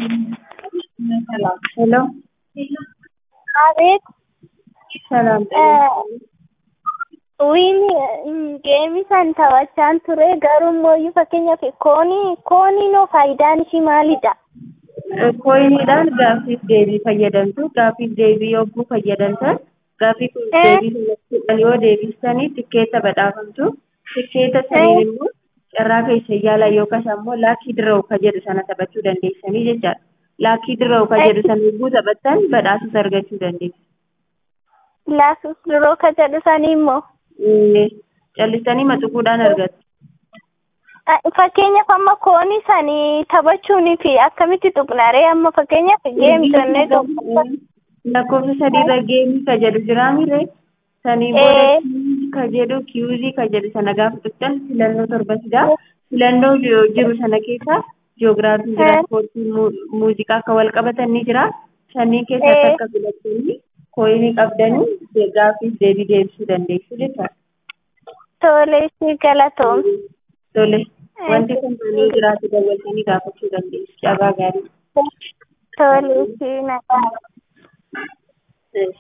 ሄሎ አቤት ሰላም wiin geemii san taphachaan ture garuu immoo fakkeenyaaf koonii kooniinoo faayidaan ishii maalidha? Koyiniidhaan gaaffiif deebii fayyadamtu. Gaaffiif deebii yogguu fayyadamtan gaaffiif deebii yoo deebistanii tikkeetta badhaafamtu. Tikkeetta saniin immoo carraa keessa yaala yookaas ammoo laakii dirroo ka jedhu sana taphachuu dandeessanii jechaadha. Laakii dirroo ka jedhu sana yogguu taphattan badhaasas argachuu dandeessu. Laasus dirroo ka jedhu sanii immoo Callistanii maxuquudhaan argattu. fakkeenyaaf amma koonii sanii taphachuunii fi akkamitti tuqnaree amma fakkeenyaaf geemii jennee lakkoofsa sadiirra geemii ka jedhu jira mire sanii booda ka jedhu kiyuuzii ka jedhu sana gaafa tuqxan filannoo torba jira filannoo jiru sana keessa jiyoogiraafii jira ispoortii muuziqaa akka wal qabatan ni jira sanniin keessa akka filattanii kooyinii qabdanii gaaffiif deebii deebisuu dandeessu jechaadha. Tole si galatoom. Tole wanti kun yoo jiraatu dabaltanii gaafachuu dandeessu. Cabaa gaarii. Tole si nagaa.